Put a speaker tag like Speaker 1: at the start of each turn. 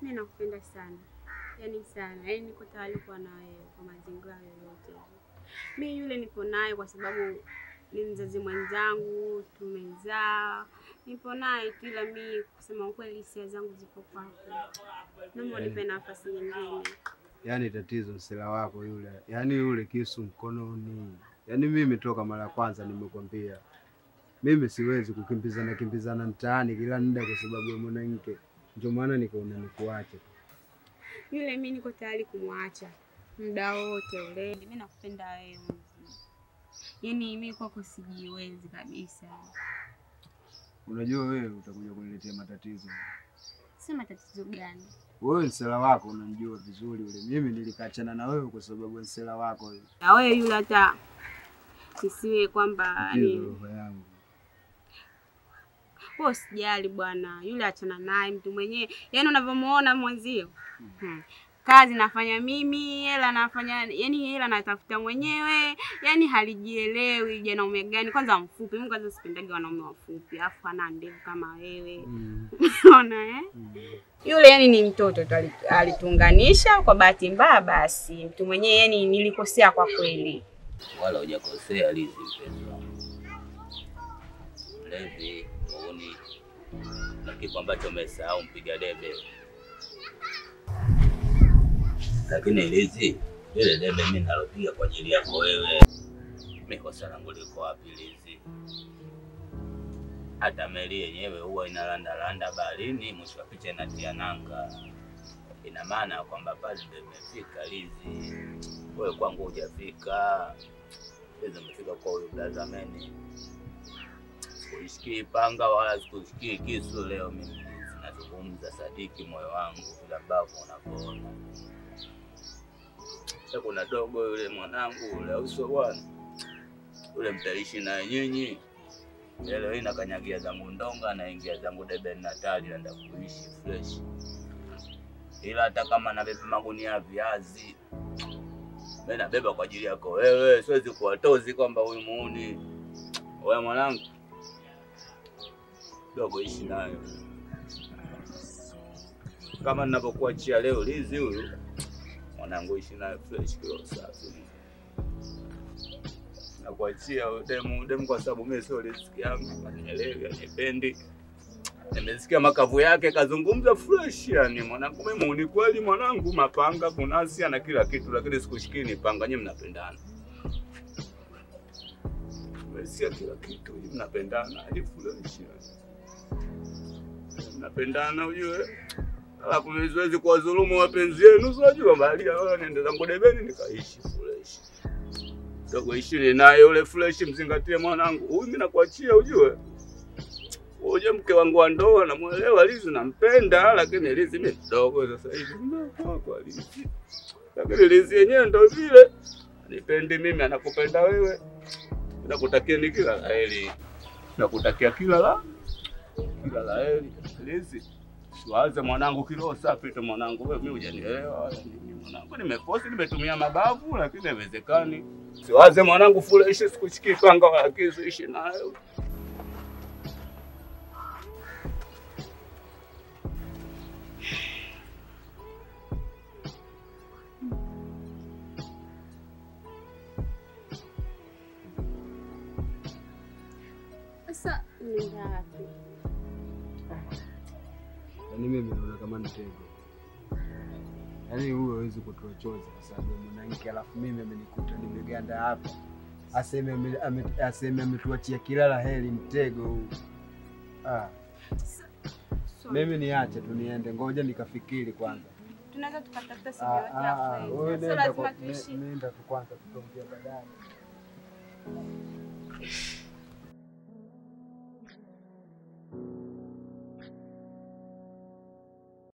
Speaker 1: Mimi nakupenda sana, yaani sana, yaani niko tayari kuwa na wewe kwa mazingira yoyote. Mi yule nipo naye kwa sababu ni mzazi mwenzangu, tumezaa, nipo naye tu, ila mi kusema ukweli hisia zangu zipo kwako. Naomba unipe nafasi nyingine.
Speaker 2: Yaani tatizo msela wako yule, yaani yule kisu mkononi. Yaani mimi toka mara ya kwanza nimekwambia, mimi siwezi kukimbizana kimbizana mtaani kila muda kwa sababu ya mwanamke, ndio maana nikaona nikuache.
Speaker 1: Yule mi niko tayari kumwacha muda wote ule. Mi nakupenda wewe, yaani mi kwako sijiwezi kabisa.
Speaker 2: Unajua wewe utakuja kuniletea matatizo.
Speaker 1: Si matatizo gani?
Speaker 2: Wewe msela wako unamjua vizuri yule. Mimi nilikachana na wewe kwa sababu ya msela wako yule.
Speaker 1: Na wewe yule hata isiwe kwamba
Speaker 2: Tatizo
Speaker 1: ni
Speaker 2: roho yangu.
Speaker 1: wewe usijali bwana, yule achana naye, mtu mwenyewe, yaani unavyomuona mwenzio hmm. Kazi nafanya mimi, hela nafanya, yani hela natafuta mwenyewe, yani halijielewi janaume gani. Kwanza mfupi, mimi kwanza sipendagi wanaume wafupi, alafu ana ndevu kama wewe
Speaker 2: Mm.
Speaker 1: unaona eh?
Speaker 2: Mm.
Speaker 1: Yule yani ni mtoto tu, ali- alituunganisha kwa bahati mbaya. Basi mtu mwenyewe, yani nilikosea kwa kweli.
Speaker 3: wala hujakosea Lizi, mpenzi wangu. Mlevi, muuni na kitu ambacho umesahau mpiga debe. Lakini Lizi, ile debe mimi nalopiga kwa ajili yako wewe, mimi kosa langu liko wapi Lizi? Hata meli yenyewe huwa inalandalanda baharini, mwisho wa picha inatia nanga. Ina maana ya kwamba pale ndio imefika Lizi, wewe kwangu hujafika. Hizo umefika kwa huyu blaza meni. Sikuishikii panga wala sikuishikii kisu leo. Mimi nazungumza sadiki moyo wangu vile ambavyo unavyoona. Sasa kuna dogo yule mwanangu ule uso bwana ule mtaishi na nyinyi leo hii nakanyagia zangu ndonga naingia zangu debe natali naenda kuishi fresh, ila hata kama nabeba magunia ya viazi mimi nabeba kwa ajili yako wewe, siwezi kuwatozi kwamba huyu muuni. Wewe mwanangu dogo, ishi nayo kama ninavyokuachia leo Lizi huyu mwanangu, ishi nayo fresh, kilo safi. Nakuachia huyu demu demu, kwa sababu mimi sio riziki yangu, anielewi, anipendi. Nimesikia makavu yake, kazungumza fresh. Yani mwanangu, mimi muuni kweli mwanangu, mapanga kunasi na kila kitu, lakini sikushikii ni panga. Nyinyi mnapendana, nimesikia kila kitu, nyinyi mnapendana hadi fresh, yani. mnapendana ujue. Alafu mimi siwezi kuwadhulumu wapenzi yenu, unajua baharia wala niende zangu debeni nikaishi fresh. Dogo ishini naye ule fresh, mzingatie mwanangu. Huyu mimi nakuachia ujue. Uje mke wangu wa ndoa namuelewa Lizi nampenda, lakini Lizi mimi mdogo sasa hivi mdogo kwa Lizi. Lakini Lizi yenyewe ndo vile anipendi mimi, anakupenda wewe. Nakutakia ni kila la heri, nakutakia kila la kila la heri Lizi. Siwaze mwanangu, kilo safi tu mwanangu, wewe mimi hujanielewa wala nini mwanangu. Nimeposti, nimetumia mabavu, lakini haiwezekani. Siwaze mwanangu, fresh, sikushikii panga wala kisu, ishi nayo.
Speaker 1: Sasa nenda wapi?
Speaker 2: Yaani mimi naona kama ni tego. Yaani huyo hawezi kutoa chozi kwa sababu ya mwanamke, alafu mimi amenikuta nimeganda hapa, aseme ame- ame- aseme ametuachia kila la heri, mtego huu. Ah,
Speaker 1: So,
Speaker 2: mimi niache tu niende, ngoja nikafikiri kwanza.
Speaker 1: tunaweza tukatafuta sehemu
Speaker 2: Ah,
Speaker 1: yoyote ya
Speaker 2: ah,
Speaker 1: kwenda.
Speaker 2: wewe
Speaker 1: Sio
Speaker 2: nenda
Speaker 1: lazima
Speaker 2: kwa-
Speaker 1: tuishi
Speaker 2: ne- nenda tu kwanza, tutaongea baadaye.